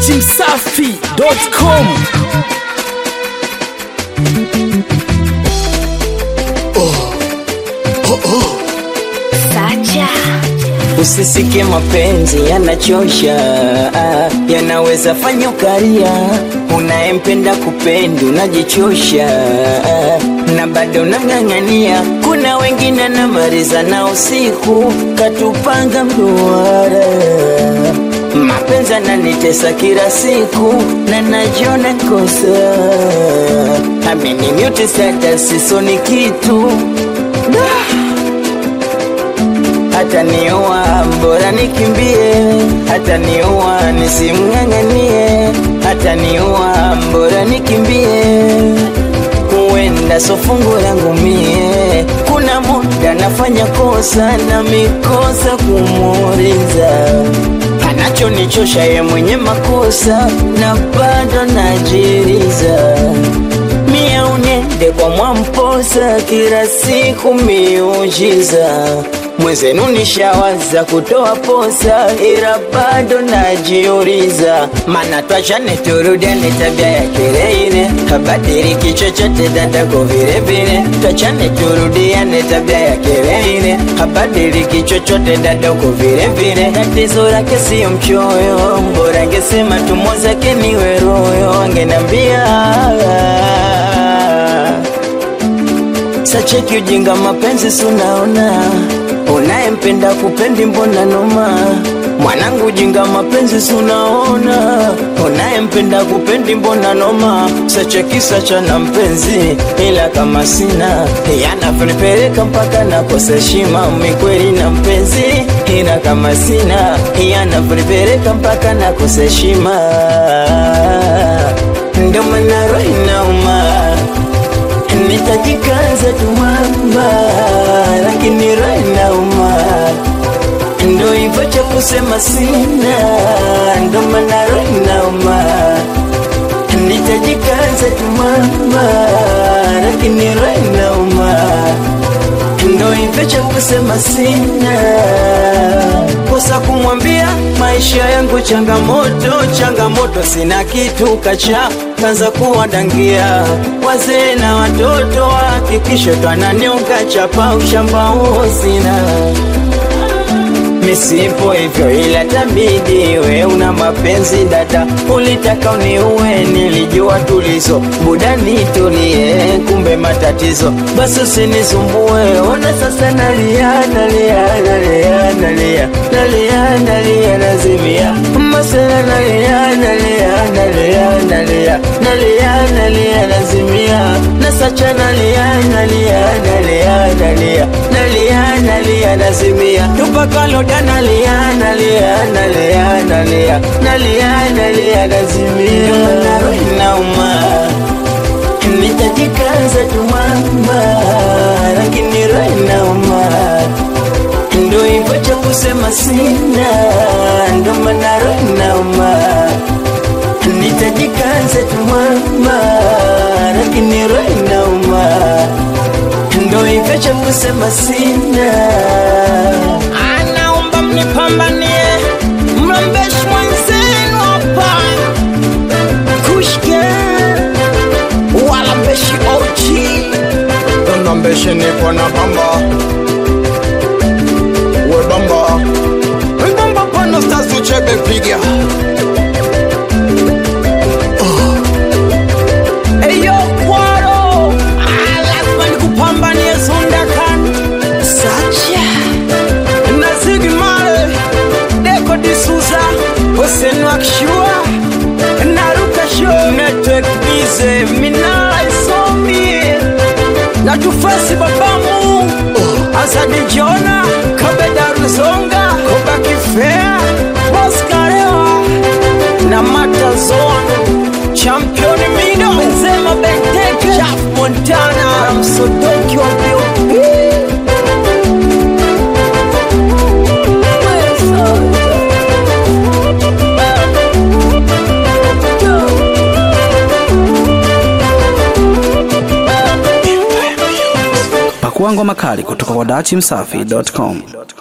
datimsafi.com Sacha. Usisike mapenzi yanachosha, yanaweza fanya ukaria. Unayempenda kupendi unajichosha, na bado unang'ang'ania. Kuna wengine namaliza na usiku katupanga mduara. Mapenzi ananitesa kila siku na najiona kosa. Amini mute status sisoni kitu hata niua bora nikimbie, hata niua nisimng'ang'anie, hata niua bora nikimbie, huenda so fungu langu mie. Kuna muda nafanya kosa na mikosa kumuuliza anachonichosha ye mwenye makosa na bado najiriza mie unende kwa mwamposa kila siku miujiza mwenzenu nishawaza kutoa posa ila bado najiuliza mana twachane turudiane tabia ya kileile habadiliki chochote dadako vilevile twachane turudiane tabia ya kileile habadiliki chochote dadako vilevile tatizo lake siyo mchoyo mbora angesema tumo zake niwe royo angenambia Sacheki ujinga mapenzi sunaona unayempenda kupendi mbona noma mwanangu ujinga mapenzi sunaona unayempenda kupendi mbona noma sacheki sacha na mpenzi ila kama sina yanavonipeleka mpaka nakosa heshima mikweli na mpenzi ila kama sina yanavonipeleka mpaka nakosa heshima ndio maana roho inauma nitajikaza tu mama, lakini roho inauma, ndo hivyo cha kusema sina, ndo maana roho inauma. Nitajikaza tu mama, lakini roho inauma, ndo hivyo cha kusema sina kosa kumwambia maisha yangu changamoto, changamoto, sina kitu kacha kanza kuwadangia wazee na watoto, hakikisho twananionga chapa ushamba huo sina misipo hivyo ila tabidi we una mapenzi dada, ulitaka uniue, nilijua tulizo buda nitulie, kumbe matatizo, basi usinisumbue. Ona sasa nalia nalia nalia nalia nalia nalia nazimia masela nalia nalia nalia nalia nalia nalia nazimia nasacha nalia nalia nalia nalia nalia nalia nazimia tupakaloda nalia nalia nalia nalia nalia nalia nazimia naro inauma nitajikaza tu mama lakini roho inauma ndo hivyo cha kusema sina ndo maana roho inauma nitajikaza tu mama lakini roho inauma ndo hivyo cha kusema sina anaomba mnipambanie mrembeshi mwenzenu hapa kushke wala mbeshi ochi Nambeshe nipo na bamba We bamba We bamba pano stars uchebe piga eyo kwaro Ah, lazima nikupambanie zundakan sacha nazigi male deko disuza hosenu akishua naruka sho network bize minala isomi na tufasi babamu azadi jona kabeda ruzonga kobaki fea boskarewa na matazon champion mido benzema benteke chaf montana msodoki wa mbio Pakua ngoma kali kutoka kwa datimsafi.com.